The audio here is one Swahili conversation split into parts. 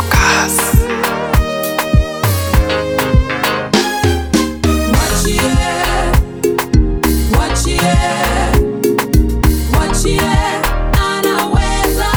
Mwachie, mwachie, mwachie, anaweza.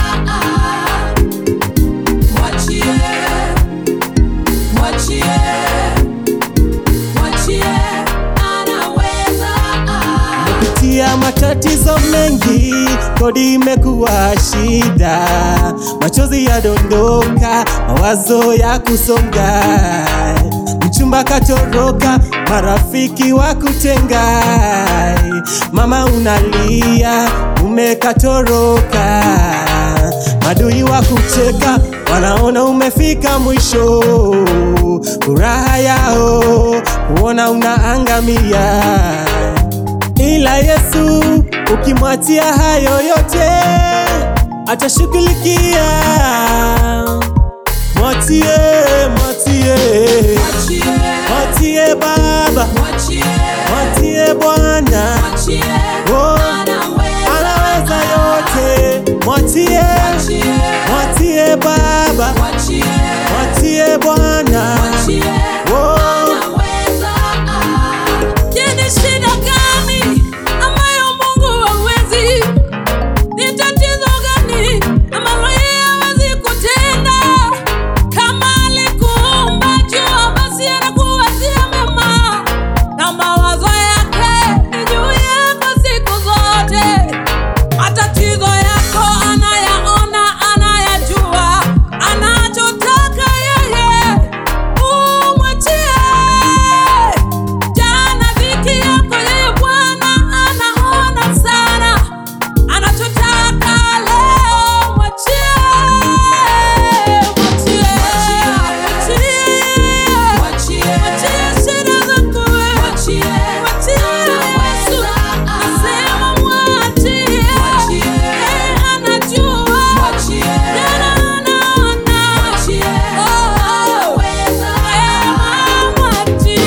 Mwachie, mwachie, mwachie, anaweza. Tia matatizo mengi, kodi imekuwa shida, machozi yadondoka, mawazo ya kusonga, mchumba katoroka, marafiki wa kutenga, mama unalia, mume katoroka, madui wa kucheka, wanaona umefika mwisho, furaha yao kuona unaangamia ila Yesu ukimwachia hayo yote atashughulikia. Mwachie, mwachie, Mwachie, mwachie Baba, mwachie, mwachie Bwana, mwachie, oh, anaweza. anaweza yote. Mwachie, Mwachie, mwachie Baba, mwachie, mwachie Bwana, mwachie, oh, anaweza. Je, ni shida gani ambayo Mungu hawezi? Ni tatizo gani ambalo yeye hawezi kutenda? Kama alikuumba jua, basi anakuwazia mema, na mawazo yake ni juu yako siku zote. Matatizo yako anayaona, anayajua, anachotaka yeye umwachie. Jana dhiki yako yeye Bwana anaona sana, anachotaka leo mwachie, mwachie, mwachie, mwachie shida zako wewe, mwachie Yesu, nasema mwachie, yeye anajua, jana anaona, oh, eh, mwachie.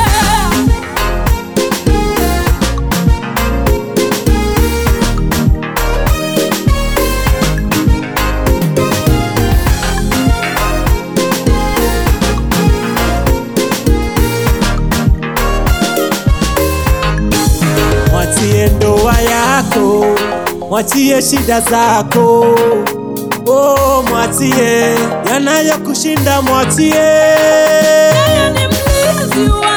mwachie ndoa yako, mwachie shida zako, oh, mwachie yanayokushinda, mwachie Yeye ni mlinzi wa